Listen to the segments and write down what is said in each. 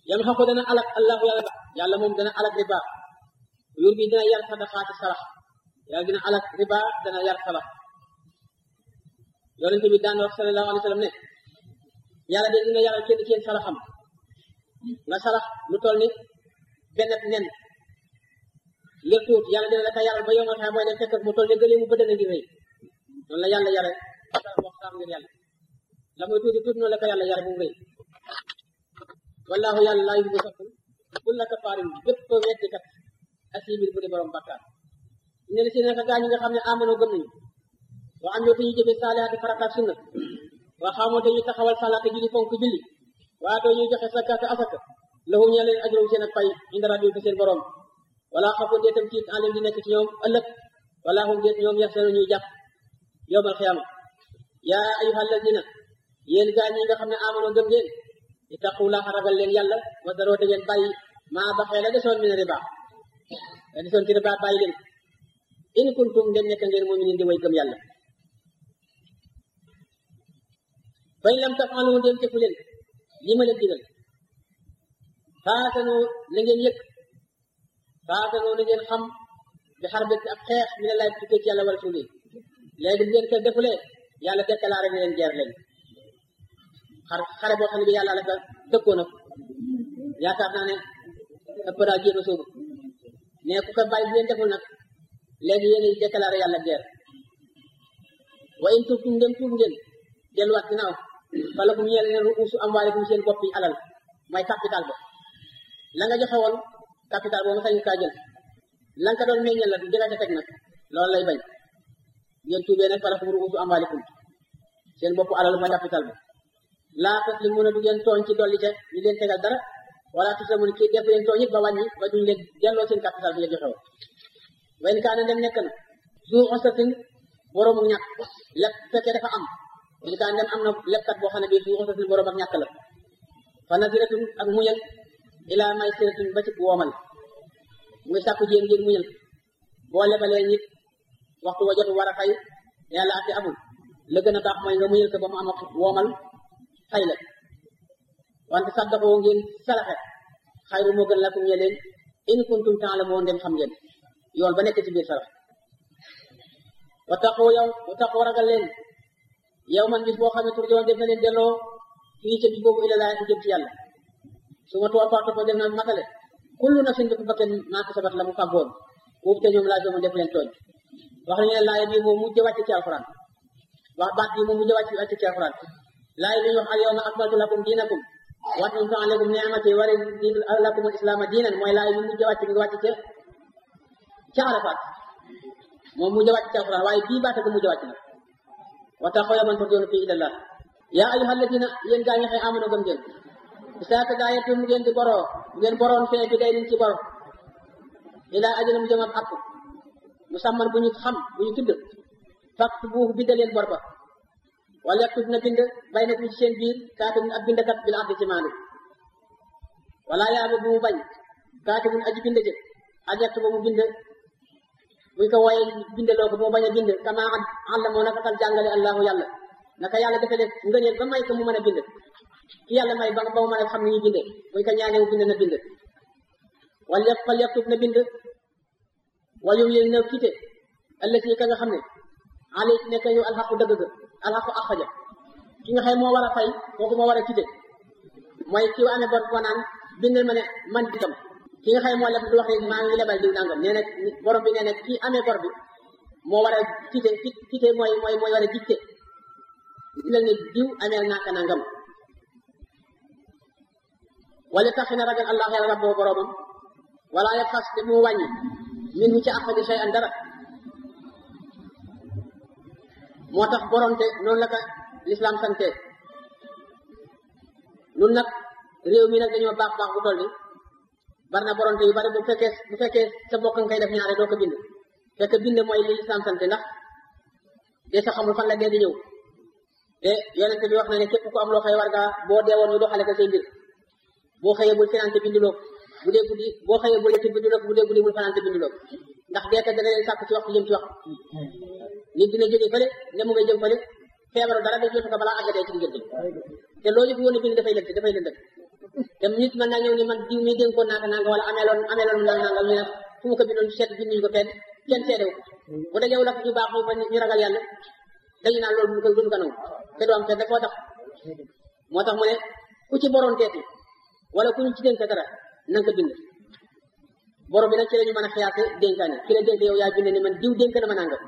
yam xam ko dana alak allahu yàlla yàlla moom dana alak riba yur bi dina yar sadaqaati sarax yàlla dina alak riba dana yar sarax yonent bi daan wax sallallahu alayhi wa sallam ne yàlla de dina yaral kenn ci yéen saraxam nga sarax lu toll ni benn nen ngir tuut yàlla dina la ko yaral ba yow nga xam mooy dem fekk mu toll ni gëlee mu bëddana ngi rëy noonu la yàlla yare sarax boo xam ngir yàlla la muy tuuti tuuti noonu la ko yàlla yare bu mu rëy wallahu yàlla laa yuhibbu soppul kulla kafaarin bépp weddikat asimin bu di borom bakkaar ñu ne si naka gaa ñi nga xam ne amanoo gëm nañu wa am yoo te ñu jëfe saalihaati farataak sunna waa xamoo te ñu taxawal salaata julli fonk julli waa doo ñuy joxe sakkaat asaka lahu ñe leen ajru seen ak pay inda rabbi fa seen borom wala xafoon dee tam tiit alim di nekk ci ñoom ëllëg wala hum deet ñoom yax seenu ñuy jàpp yowmal xiyaama yaa ayuha alladina yéen gaa ñi nga xam ne amanoo gëm ngeen ittaqullaha ragal leen yàlla wa daroo te ngeen bàyyi maa baxee la desoon min riba la desoon ci riba bàyyi leen in kuntum dem nekk ngeen muminin di way gëm yàlla fañ lam tafalu dem tefu leen li ma leen digal faatanoo na ngeen yëg faatanoo na ngeen xam bi xar bét ak xeex mi ne laay tukkee ci yàlla wala suuli léegi bu ngeen ko defulee yàlla déclaré na leen guerre leen xar xare boo xam ne bi yàlla la ko dëkkoo na yaakaar naa ne ëpp naa jéem a sóobu mais ku ko bàyyi bu ngeen deful nag léegi yéen a déclaré yàlla guerre wa in tubtum ndem tuub ngeen delluwaat ginnaaw fala kum ñeel leen ruusu amwaalikum seen bopp yi alal mooy capital ba la nga joxe woon capital boobu sañ kaa jël la nga ko doon meññal la jëga ca teg nag loolu lay bañ ngeen tuubee nag fala kum ruusu amwaalikum seen bopp alal mooy capital ba laa tas li mun a du ngeen tooñ ci dolli ca ñu leen tegal dara wala tus la mun kii def leen tooñ it ba wàññi ba duñ leen delloo seen capital bi nga joxe woon wayn kaa ne dem nekk na zu osatin boroomu ñàkk lépp fekkee dafa am li kaa dem am na lebkat boo xam ne bii zu osatin boroom ak ñàkk la fa nasiratun ak muñal ilaa may siratun ba ci woomal muy sàkku jéem ngeen muñal boo lebalee nit waxtu wa jot war a fay yàlla ate amul la gën a baax mooy nga muñal ko ba mu am ak woomal fay la wante saddaqoo ngeen salaxe xayru moo gën lakum ñe leen in kuntum ta'lamun dem xam ngeen yoon ba nekk ci biir sarax wattaqoo yow wattaqoo ragal leen yow man bis boo xam ne tur joon def na leen delloo fii ca bis boobu ila laa jëm ci yàlla su ma tuwa parto ko def na matale kullu nafsin bépp bakken maa kasabat la mu fàggoon boobu te ñoom laa jomoon def leen tooñ wax nañu ne laaya bi moom mujj wàcc ci alquran wax baat bi moom mujj wàcc wàcc ci alquran laaya bi ñu wax al yawma akmaltu lakum diinakum wa atmamtu alaykum ni'mati wa raditu lakum al islaama diinan mooy laaya bi mujj wàcc ngi wàcc ca ca Arafat moom mujj wàcc ci alquran waaye bii baata ko mujj wàcc na wa taxaw yaman turjoonu fii ilallah yaa ayyuha alladina yéen gaa ñi xëy amano gëm ngeen isaaka daa yettu mu ngeen di boroo mu ngeen boroon fee bi day niñ ci boro ilaa ajalam jëm ab àpp musamman bu ñu xam bu ñu tudd fakt buufu bindal leen bor ba wala yaktub na bind bay na ci seen biir kaatibun ab bindkat bil adli ci maandu wala yaa ba bu mu bañ kaatibun aji bind jë an yaktu ba mu bind buñ ko wooyee bindaloo ko moo bañ a bind kama àlla moo naka tal jàngale allahu yàlla naka yàlla dafa def ngëneel ba may ko mu mën a bind ki yàlla may ba ba mu mën a xam ni ñuy binde buñ ko ñaanee mu bind na bind wal yëpp fal yaktub na bind wal yow yéen na kite allati ka nga xam ne alay nekk yow alxaqu dëgg ga alxaqu axaja ki nga xam moo war a fay kooku moo war a kite mooy ki amee bor ko naan bindal ma ne man ditam ki nga xam moo leb du wax ne maa ngi lebal diw nangam nee na borom bi nee na kii amee bor bi moo war a kite kite mooy mooy mooy war a dicté bindal ne diw ameel naaka nangam wala tax na ragal allah yàlla rabboo boromam wala ya xas te mu wàññi min hu ci axadi shay an dara moo tax boronte noonu la ko l'islam sante nun nag réew mi nag dañoo baax baax bu toll ni bari na boronte yu bari bu fekkee bu fekkee sa bokk nga koy def ñaare doo ko bind fekk bind mooy li l'islam sante ndax de sa xamul fan la dee di ñëw te yonente bi wax na ne képp ku am loo xëy war ngaa boo deewoon ñu doxale ko say mbir boo xëyee bul financé binduloo bu dee guddi boo xëyee bul lekk binduloo bu dee guddi bul financé binduloo ndax deeka dana leen sàkk ci waxtu jëm ci waxtu nit dina jóge fële ne mu ngay jëm fële feebaru dara day jotu ko balaa àggatee ci diggante te loolu yëpp woon bind dafay lënt dafay lëndëm te nit mën naa ñëw ni man diw mi dénkoon naa ko nanga wala ameeloon ameeloon na nanga ñu ne fu mu ko bindoon seet binduñu ko kenn kenn seedewu bu dajewu la ñu baax ba ñu ragal yàlla dañu naan loolu duñ ko duñ ko nangu te du am fenn foo tax moo tax mu ne ku ci boroon teeti wala ku ñu ci dénk dara na nga ko bind borom bi nag ci la ñu mën a xiyaate dénkaane ki la dénk yow yaa bind ni man diw dénk na ma nangam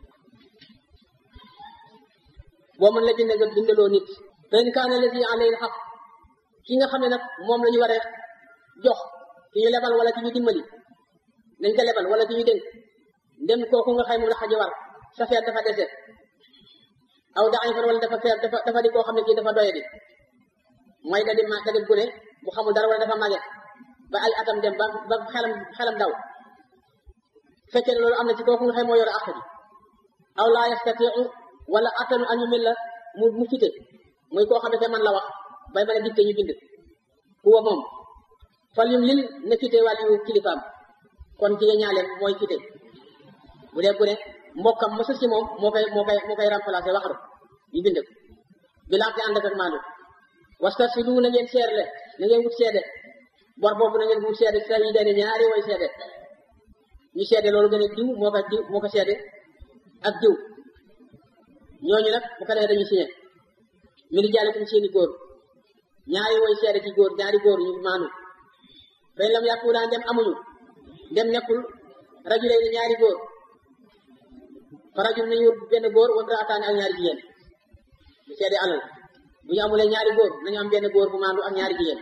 boo mën la bind nga bindaloo nit fa in kaana lazi alayhi xaq ki nga xam ne nag moom la ñu war a jox ki ñu lebal wala ki ñu dimbali nañ ko lebal wala ki ñu dénk ndem kooku nga xay moom la xaji war sa feet dafa dese aw da fan wala dafa feet dafa dafa di koo xam ne kii dafa doye di mooy da di ma da di gune bu xamul dara wala dafa màgget ba ay atam dem ba ba xelam xelam daw fekkee ne loolu am na ci kooku nga xay moo yor àq ji aw laa yastatiu wala attanu añu mel la mu mu fite muy koo xam ne man la wax bay mën a dikte ñu bind huwa moom fal yum lil ne fite wàllu kilifaam kon jigéen ñaaleem mooy fite bu dee gune mbokkam ma sës ci moom moo koy moo koy moo koy remplacé waxaru ñu bind ko bi laaf di ànd ak maandu wastasidu na ngeen seerle na ngeen wut seede bor boobu na ngeen wut seede sa yi dee ñaari way seede ñu seede loolu gën a diw moo ko diw moo ko seede ak diw ñooñu nag bu ko defee dañuy signé mi ngi jaale comme seeni góor ñaari woy seede ci góor ñaari góor ñu maanu fay lam yàqu daan dem amuñu dem nekkul rajulay ni ñaari góor fa rajul nañu benn góor wala raataane ak ñaari jigéen bu seede alal bu ñu amulee ñaari góor nañu am benn góor bu maandu ak ñaari jigéen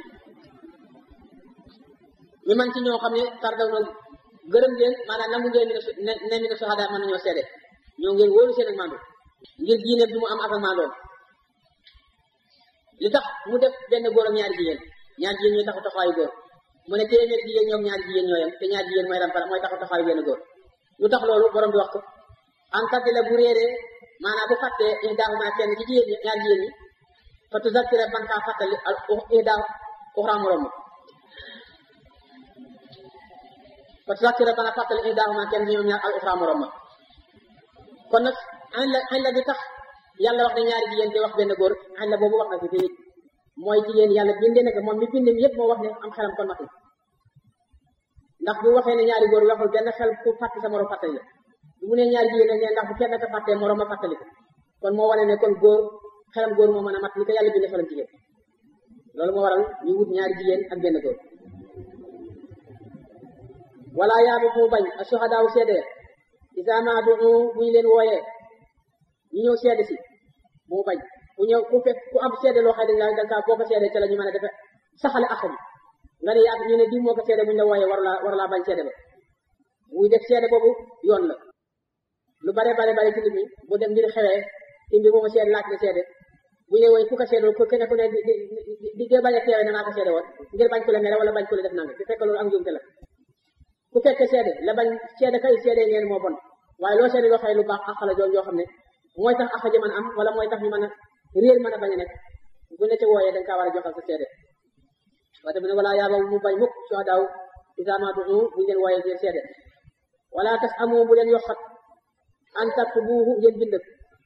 ñu man ci ñoo xam ne tardaw na gërëm leen maanaam nangu ngeen ne ne mi ne soxada mën nañoo seede ñoo ngeen wóolu seen ak maandu ngir diine bi mu am ak ak maandoom li tax mu def benn góor ak ñaari jigéen ñaari jigéen ñooy taxu taxawaayu góor mu ne téeméeri jigéen ñoom ñaari jigéen ñooyam te ñaari jigéen mooy rampara mooy taxu taxawaayu benn góor lu tax loolu borom bi wax ko en tant que la bu réeree maanaam bu fàttee ihdaahumaa kenn ci jigéen ñi ñaari jigéen ñi fa tuzakkira man kaa fàttali al ihdaa uxraa morom fa tuzakkira bana fàttali ihdaahumaa kenn ci ñoom ñaar al uxraa morom kon nag añ la añ la bi tax yàlla wax ne ñaari jigéen di wax benn góor añ la boobu wax na fi fii mooy jigéen yàlla bindee nag moom mi bindee yëpp moo wax ne am xelam kon matul ndax bu waxee ne ñaari góor waxul benn xel ku fàtte sa morom fàttali la bu mu ne ñaari jigéen ne ndax bu kenn ka fàttee morom ma fàttali ko kon moo wane ne kon góor xelam góor moo mën a mat li ko yàlla bindee xelam jigéen loolu moo waral ñu wut ñaari jigéen ak benn góor wala yaabu mu bañ a suhadaaw seede isa ma du bu ñu leen wooyee ñu ñëw seede si bu mu bañ ku ñëw ku fekk ku am seede loo xam ne dañ da nga boo ko seede ca la ñu mën a defe saxale ak bi nga ne yaa ñu ne di moo ko seede bu ñu la wooyee war laa war laa bañ seede ba muy def seede boobu yoon la lu bare bare bare ci nit ñi bu dem ngir xewee ci mbir moomu seede laaj na seede bu ñu woy ku ko seede ku kenn ku ne di di di bañ a teewee ne maa ko seede woon ngir bañ ko la mere wala bañ ko la def nanga te fekk loolu ak njuumte la ku fekkee seede la bañ seede kay seede ngeen moo bon waaye loo seede loo xëy lu baax àq la joon yoo xam ne mooy tax àq ji mën am wala mooy tax ñu mën a réer mën a bañ a nekk bu ne ca wooyee da nga kaa war a joxal sa seede waaye tamit ne wala yaaba mu bañ mukk suhadaaw isa ma du'u bu leen wooyee ngeen seede wala tas amu bu leen yokkat an taktubuuhu ngeen bind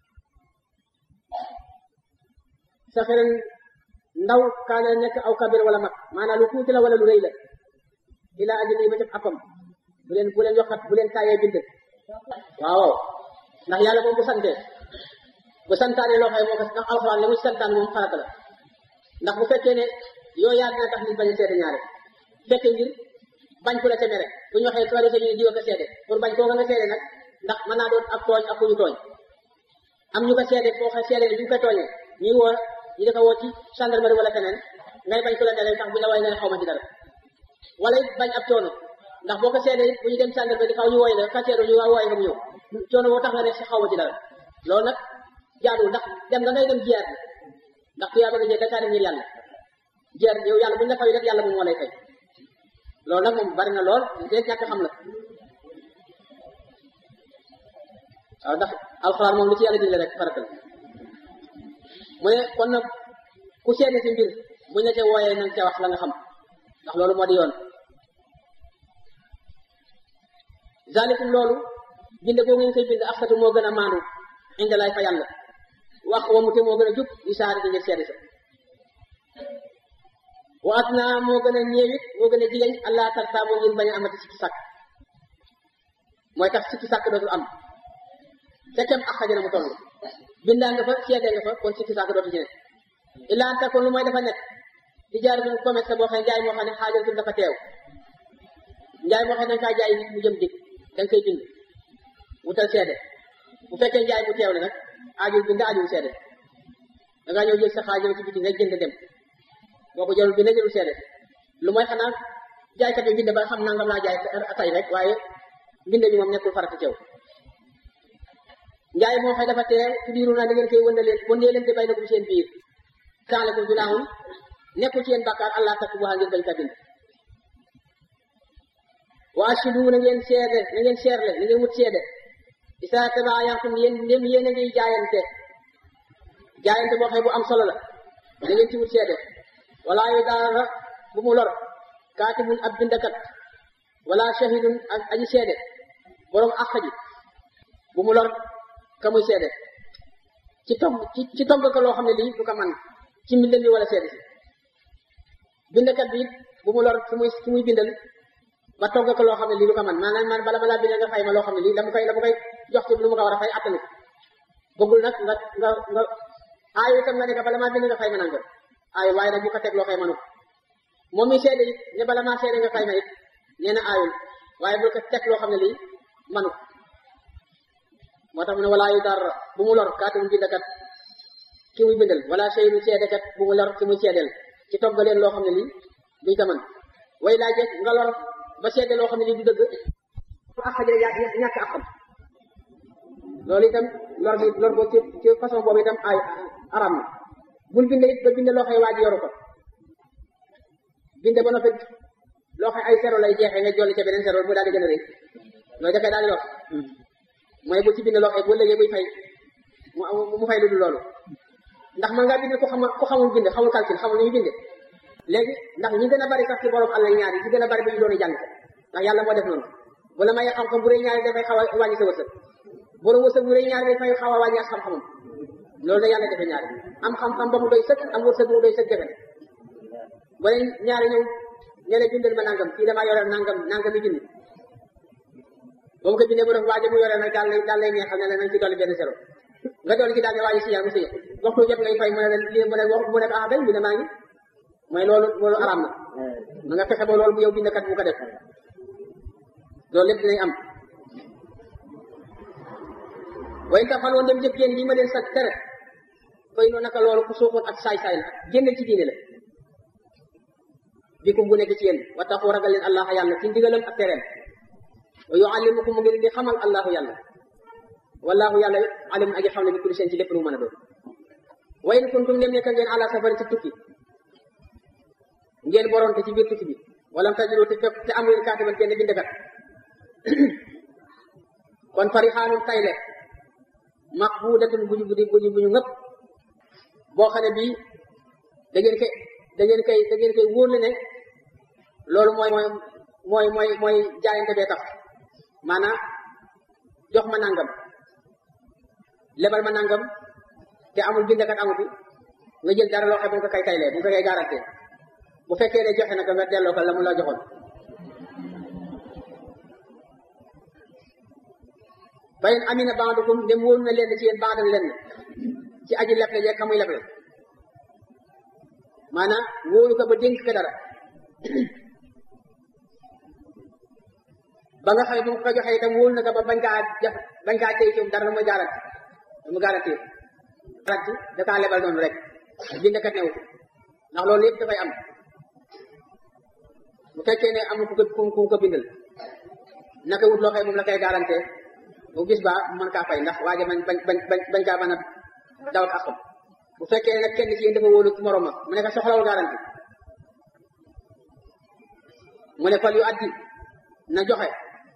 sa xeren ndaw kaana nekk aw kabir wala mag maanaam lu tuuti la wala lu rëy la ila ajli ba ca appam bu leen bu leen yokkat bu leen taayee bind waaw ndax yàlla moom bu sante bu santaane loo xam ne moo ko ndax alxuraan la mu santaan moom farata la ndax bu fekkee ne yoo yaa dina tax nit bañ a seede ñaare fekkee ngir bañ ku la ca mere bu ñu waxee ko defee ñu ne diwa ko seede pour bañ koo nga seede nag ndax mën naa doon ak tooñ ak ku ñu tooñ am ñu ko seede foo xam seede ne ñu ko tooñee ñuy woo ñu di ko woo ci gendarmerie wala feneen ngay bañ ku la mere tax bu la way nga ne xaw ma ci dara wala it bañ ab coono ndax boo ko seedee bu ñu dem gendarmerie di xaw ñu wooy la ka seedo ñu waa wooy nga mu ñëw coono boo tax nga ne si xaw ma ci dara loolu nag jaadul ndax dem nga ngay dem jiyaat bi ndax ku yaa bëgg a jël dakaa dem ngir yàlla jiyaat yow yàlla bu ñu la fay rek yàlla moom moo lay fay loolu nag moom bari na lool dee ñàkk xam la waaw ndax alxuraan moom lu ci yàlla digle rek farata la mu ne kon nag ku seede si mbir buñ la ca wooyee nanga ca wax la nga xam ndax loolu moo di yoon zalikum loolu bind boo ngeen koy bind axsatu moo gën a maandu inde lay fa yàlla wax wa mu te moo gën a jub yu saari di ngeen seede sa waat naa moo gën a ñeewit moo gën a jigéen allah tarta moo ngeen bañ a amati sikki sàkk mooy tax sikki sàkk dootul am fekkem ak xajana mu toll bindaa nga fa seede nga fa kon sikki sàkk dootu ci ne illaa anta kon lu mooy dafa nekk di jaar bu commerce boo xam ne njaay moo xam ne xaajatul dafa teew njaay moo xam ne danga kaa jaay nit mu jëm dig danga koy bind wutal seede bu fekkee njaay bu teew la nag aajul bind aajul seede da ngaa ñëw jël sa xaaj ci biti rek jënd dem boo ko jëlul bind jëlul seede lu mooy xanaa jaaykat bi bind ba xam nangam laa jaay tay rek waaye bind bi moom nekkul farata teew njaay moo xëy dafa teew ci biiru naa da ngeen koy wënde leen wëndee leen te bay na ko seen biir taale ko junaaxun nekkul ci yéen bàkkaar allah takk bu ngeen bañ ka bind waa ashidu na ngeen seede na ngeen seerle na ngeen wut seede isa tabaayantum yéen ndem yéen a ngi jaayante jaayante boo xëy bu am solo la na ngeen ci wut seede wala yu daara bu mu lor kaatibun ab bindakat wala shahidun ak aji seede borom àq ji bu mu lor ka muy seede ci togg ci ci togg ko loo xam ne lii du ko man ci mbindal bi wala seede si bindakat bi bu mu lor fu muy fu muy bindal ba togg ko loo xam ne lii du ko man maanaam man bala balaa bindal nga fay ma loo xam ne lii la mu koy la mu koy jox ci lu mu ko war a fay attanu bëggul nag nga nga nga aayu itam nga ne ko bala maa bind nga fay ma nangam aayu waaye nag bu ko teg loo xëy manu moom mi seede it ne bala maa seede nga fay ma it nee na aayul waaye bu ko teg loo xam ne lii manu moo tax mu ne walaa yu dara bu mu lor kaatibun bindakat ki muy bindal wala seydun seedekat bu mu lor ki muy seedeel ci togg leen loo xam ne lii duñ ko mën way laa jekk nga lor ba seede loo xam ne lii du dëgg ak xajale yaa ñàkk akam loolu itam lor bi lor boo ci ci façon boobu itam ay aram na bul bind it ba bind loo xëy waa ji yoru ko bind ba noppi loo xëy ay sero lay jeexee nga jolli ca beneen sero mu daal di gën a rëy loolu dafay daal di lor mooy bu ci bind loo xëy bu léegi buy fay mu mu fay lu dul loolu ndax man ngaa bind ko xam ko xamul bind xamul calcul xamul nu ñu binde léegi ndax ñi gën a bari sax ci borom àll ñaar yi ci gën a bari ba ñu doon jàng ndax yàlla moo def noonu bu la may xam-xam bu rëy ñaari dafay xaw a wàññi sa wërsëg borom wërsëg bu rëy ñaari dafay xaw a wàññi ak xam-xamam loolu da yàlla defe ñaari am xam-xam ba mu doy sëkk am wërsëg bu mu doy sëkk defe ba leen ñaari ñëw ñe ne bindal ma nangam kii damaa yore nangam nangam yi junni ba mu ko bindee mu def waaje mu yore nag daal lay daal lay neexal ne la nañ ci dolli benn zéro nga dolli ci daal ne waaje si yaa mu si waxtu jot ngay fay mu ne lii mu ne wax mu ne ah day mu ne maa ngi mooy loolu loolu araam na na nga fexe ba loolu bu yow bindkat bu ko def loolu lépp dinañ am way ta fal woon dem jëf yéen lii ma leen sa tere koy noonu naka loolu ku suuxoon ak saay-saay la génnal ci diine la bikum bu nekk ci yéen wa taxu ragal leen allah yàlla ci ndigalam ak tereem wa yuallimukum mu ngi leen di xamal allahu yàlla wallahu yàlla alimun aji xam ne bi kulli seen ci lépp lu mën a doon wa in kuntum dem nekk ngeen ala safari ci tukki ngeen boronte ci biir tukki bi wala tajidu te fekk te amul kaatiban kenn bindkat kon farixaanum tayle maqbudatun buñu budi buñu buñu ngëpp boo xam ne bii da ngeen koy da ngeen koy da ngeen koy wóorle ne loolu mooy mooy mooy mooy mooy jaayante bee tax maanaam jox ma nangam lebal ma nangam te amul bindkat amu fi nga jël dara loo xam ne bu nga ko kay taylee bu nga ko kay garanté bu fekkee ne joxe na ko nga delloo ko la mu la joxoon bayin amina baadukum dem wóolu na leen ci yéen baadal leen ci aji leble jeeg xamuy leble maanaam wóolu ko ba dénk ko dara ba nga xam ne bu mu ko joxee itam wóolu na ko ba bañ kaa def bañ kaa tey ci dara la muy garanti la mu garanti garanti da kaa lebal noonu rek bindkat newu ndax loolu yëpp dafay am bu fekkee ne am ku ko ku ko bindal naka wut loo xëy moom la koy garanté bu bis ba mën kaa fay ndax waaje bañ bañ bañ bañ kaa mën a daw ak axam bu fekkee ne nag kenn ci yéen dafa wóolu morom ma mu ne ko soxlawul garanti mu ne fal yu addi na joxe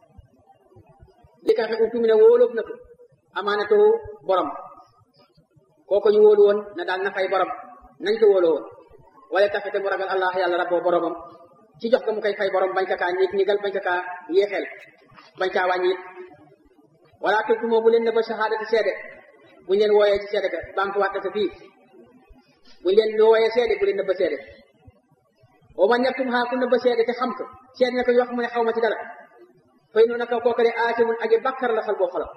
li ka xe utu mi ne wóoloof na ko amaanatu borom kooku ñu wóolu woon na daal na fay borom nañ ko wóoloo woon wala tafete mu ragal allah yàlla rabboo boromam ci jox ko mu koy fay borom bañ ka kaa ñiig ñigal bañ ka kaa yéexeel bañ kaa wàññi it wala tultu moo bu leen ne ba shahadati seede buñ leen wooyee ci seede ka banque watte sa fii buñ leen wooyee seede bu leen ne ba seede o man yaktum haa ku nëbba seede te xam ko seede na ko yoo xam ne xaw ma ci dara fay noonu naka kooku de aatimun aji bakkar la xal boo xolam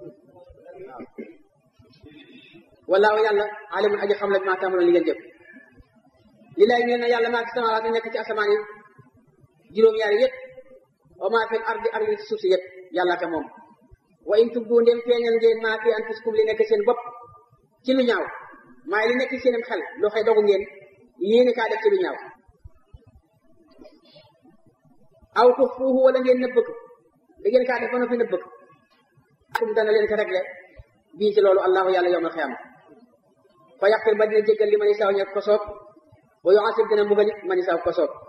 wallaahu yàlla alimun aji xam la maa taamaloon li ngeen jëf li lay ñeel na yàlla maa fi samawaat nekk ci asamaan yi juróom-ñaari yëpp wa maa fil ardi ardi ci suuf si yëpp yàlla ka moom wa in tubdu ndem feeñal ngeen maa fi anfusikum li nekk seen bopp ci lu ñaaw maay li nekk seenam xel loo xëy dogu ngeen yéene kaa def ci lu ñaaw aw tuxfuuhu wala ngeen nëbb ko da ngeen kaa def ba noppi nëbb ko kum dana leen ko réglé bii ci loolu allahu yàlla yowmal xiyaama fa yaxfir ba dina jéggal li ma ni saw ñe ko soob wa yuasib dina mbugal it ma ni saw ko soob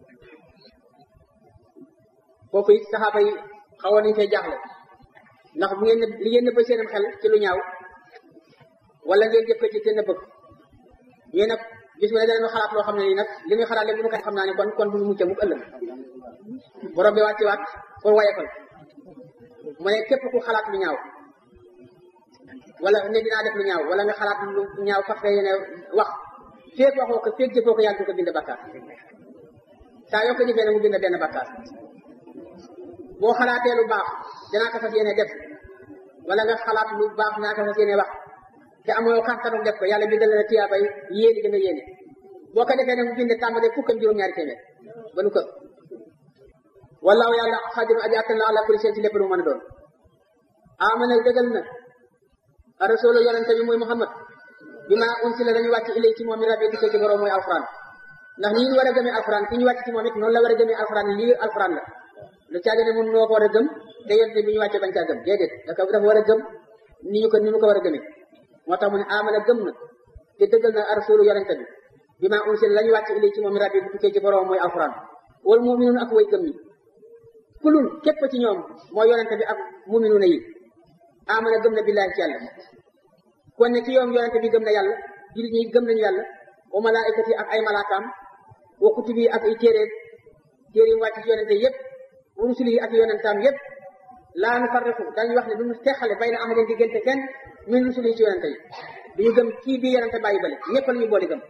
foofu it saxaaba yi xawoon nañu fay jaaxle ndax bu ngeen li ngeen nëbb seenam xel ci lu ñaaw wala ngeen jëf ko ci te nëbb ko ñu nag gis nga ne danañu xalaat loo xam ne nii nag li muy xalaat lépp bu ñu ko xam naa ne kon kon bu ñu mucc mukk ëllëg borom bi wàcci waat pour wayefal mu ne képp ku xalaat lu ñaaw wala ne dinaa def lu ñaaw wala nga xalaat lu ñaaw fas yéene wax feeg waxoo ko feeg jëfoo ko yàlla du ko bind bakkaar saa yoo ko jëfee ne mu bind benn bakkaar boo xalaatee lu baax dinaa ko fas yéene def wala nga xalaat lu baax dinaa ko fas yéene wax te amoo kàttanu def ko yàlla bindal la tiyaabay yéene nga yéene boo ko defee ne mu bind tàmbalee fukk ak juróom-ñaari téeméer ba nu kër wallaahu yàlla xaadiru aji attan la ala kulli seen ci lépp lu mën a doon amana dëggal na rasulu yonente bi muy muhammad bi ma unsila dañu wàcc ilay ci moom mi rabbi dikkee ci borom mooy alquran ndax nii ñu war a gëmee alquran ki ñu wàcc ci moom it noonu la war a gëmee alquran lii alquran la lu caage ne mun noo ko war a gëm te yonente bi ñu wàccee bañ caa gëm déedéet dafa dafa war a gëm ni ñu ko ni ñu ko war a gëmee moo tax mu ne amana gëm na te dëggal na rasulu yonente bi bi ma unsila la ñu wàcc ilay ci moom mi rabbi dikkee ci borom mooy alquran wal muminuun ak way gëm ñi kulun képp ci ñoom mooy yonente bi ak muminuuna yi amana gëm na billahi ci yàlla kon ne ci yoom yonente bi gëm na yàlla jullit ñi gëm nañu yàlla wa malaikati ak ay malaakaam wa kutubi ak ay téere téere yi wàcc ci yonente yépp wa rusuli ak yonentaam yépp laa nu farriqu dañuy wax ne du ñu teqale bay na ahadin diggante kenn min rusuli ci yonente yi duñu gëm kii bii yonente bàyyi bale ñépp la ñu boole gëm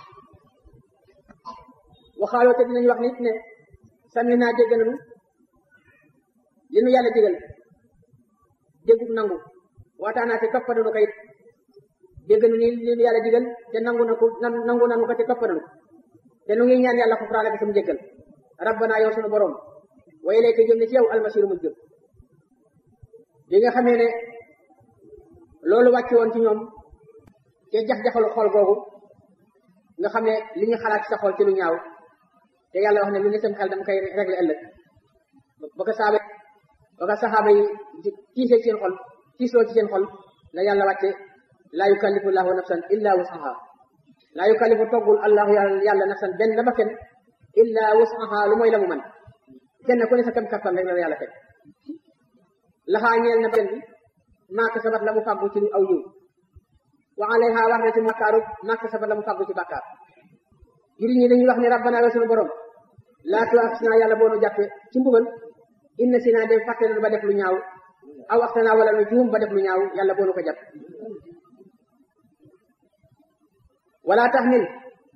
waxaaloo te dinañu wax nit ne sàmmi naa dégg nañu li nu yàlla digal déggug nangu waataanaa te toppandanu ko it dégg nu ni li nu yàlla digal te nangu na ko nangu nanu ko te toppandanu te nu ngi ñaan yàlla xufraana bi sama jéggal rabbana yow sunu borom wa ilayka jëm ne ci yow almasiru mu jëm bi nga xamee ne loolu wàcce woon ci ñoom te jax-jaxalu xol googu nga xam ne li ñu xalaat ci sa xol ci lu ñaaw te yàlla wax ne lu ne sam xel dama koy régler ëllëg ba ko saaba ba ko saxaaba yi tiisee ci seen xol tiisloo ci seen xol la yàlla wàcce laa yukallifu llahu nafsan illa wusaha laa yukallifu toggul allahu yàlla nafsan benn ba kenn illa wusaha lu mooy la mu man kenn ku ne sa kam kattan rek la yàlla teg laxaa ñeel na benn bi maaka sabat la mu fàggu ci aw yiw wa alayha war na ci bakkaaru maaka sabat la mu fàggu ci bakkaar juri ñi dañuy wax ne rabbana yow sunu borom laa tuaxisnaa yàlla boo nu jàppe ci mbugal inna si naa dem fàtte na ba def lu ñaaw aw waxtanaa wala nu juum ba def lu ñaaw yàlla boo nu ko jàpp wala taxmil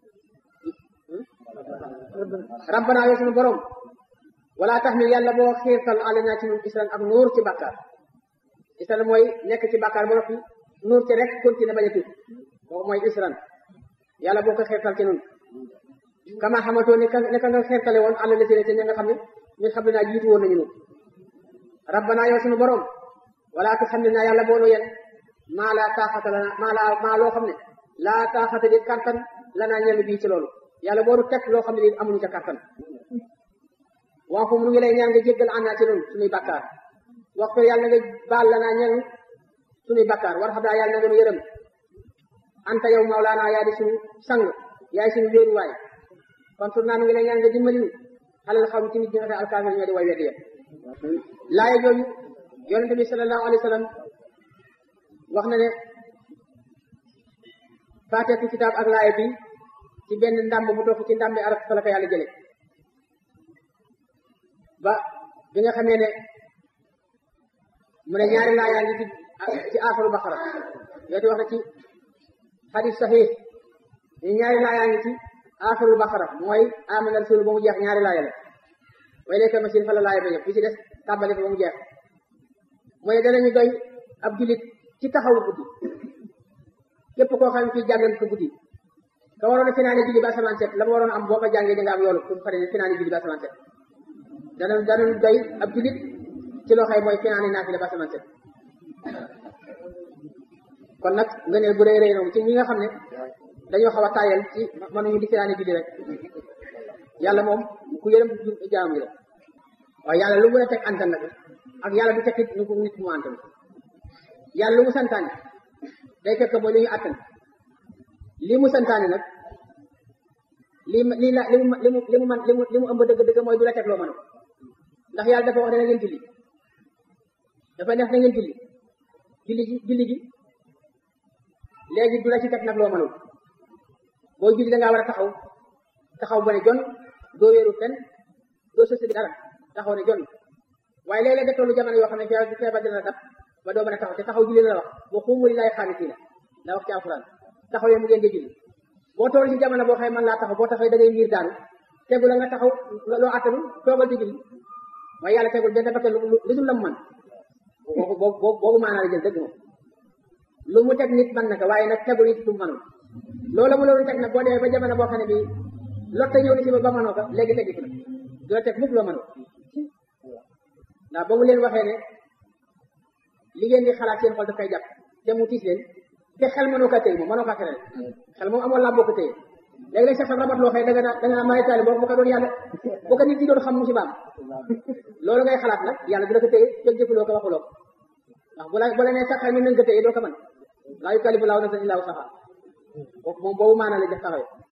rabbana yow sunu borom wala taxmil yàlla boo xiirtal alanaa ci ñun isran ak nuur ci bàkkaar isran mooy nekk ci bàkkaar ba noppi nuur ci rek continué bañ a tuub boobu mooy isran yàlla boo ko xiirtal ci nun kama xamatoo ne ka ne ka nga xeertale woon àll la ci ña nga xam ne ñun xam ne naa jiitu woon nañu nu rabbana yow sunu borom wala tu xam ne naa yàlla boo nu yen maa laa taaxata lana maa laa maa loo xam ne laa taaxata di kattan lanaa ñenn bii ci loolu yàlla boo nu teg loo xam ne lii amuñu ca kattan waa foofu nu ngi lay ñaan nga jéggal ànd naa ci nun suñuy bakkaar waxtu yàlla nga baal lanaa ñenn suñuy bakkaar war xam daa yàlla na nga nu yërëm anta yow mawlaana yaa di suñu sang yaay suñu wéeruwaay kon tur naa nu ngi lay ñaan nga dimbali ñu xalal xaw ci nit ñi nga xam alkaafir ñoo di way weddi yëpp laaya jooju yonente bi sallallahu alayhi wa sallam wax na ne faateetu kitaab ak laaya bi ci benn ndàmb bu topp ci ndàmbi arab fa la ko yàlla jële ba bi nga xamee ne mu ne ñaari laayaa ngi ci ci aaxaru baqara yoo di wax na ci xadis saxiix ñaari laayaa ngi ci aaxirul baqara mooy amana rasul ba mu jeex ñaari laaya la way léegi machine fa la laaya ba yëpp bi ci des tàmbali fa ba mu jeex mooy danañu doy ab julit ci taxawu guddi képp koo xam ne kii jàngal ko guddi ka waroon a finaane julli ba asamaan set la ma waroon am boo ko jàngee da nga am yoolu pour pare finaane julli ba asamaan set dana danañ doy ab julit ci loo xëy mooy finaane naafila ba asamaan set kon nag nga ne bu rëy rëy noonu ci ñi nga xam ne dañoo xaw a taayal ci mënuñu di finaane julli rek yàlla moom ku yërëm jaam yi la waaye yàlla lu mu la teg antan nag ak yàlla du tekkit ñu ko nit mu antan yàlla lu mu santaane day fekk mooy li ñu attan lii mu santaane nag lii lii la li mu li mu li mu man li mu li mu ëmb dëgg dëgg mooy du la teg loo mën ndax yàlla dafa wax ne na ngeen julli dafa neex na ngeen julli julli gi julli gi léegi du la ci teg nag loo mënul boo julli da ngaa war a taxaw taxaw ba ne jon doo wéeru fenn doo sësi dara taxaw ne jon waaye léeg-léeg nga tollu jamono yoo xam ne feebar feebar dina la dab ba doo mën a taxaw te taxaw julli la wax boo xuumuli lay xaanisiina la wax ci alquran taxaw yow mu ngeen di julli boo toll ci jamono boo xëy man laa taxaw boo taxawee da ngay miir daanu tegu la nga taxaw loo attanu toogal di julli waaye yàlla tegul benn bakkan lu dul la mu mën boobu boobu maanaa la jël dëgg moom lu mu teg nit mën na ko waaye nag tegul it lu mu mënul loolu mu loolu teg nag boo demee ba jamono boo xam ne bii lotte ñëw ni si ba ba mënoo ko léegi tegi ko nag du la teg mukk loo mënul ndax ba mu leen waxee ne li ngeen di xalaat seen xol daf koy jàpp te mu tiis leen te xel mënoo kaa téye moom mënoo kaa terale xel moom amoon laa boo ko téye léegi nag sax sa rabat loo xëy da nga naa da nga naa maytaali boo bu ko doon yàlla bu ko nit ñi doon xam musibaam loolu ngay xalaat nag yàlla du la ko téye fekk jëfuloo ko waxuloo ko ndax bu la bu la nee sax xel mi nañ ko téye doo ko mën laa yukallifu laahu nafsan illaa wusahaa kooku moom boobu maanaa la def taxawee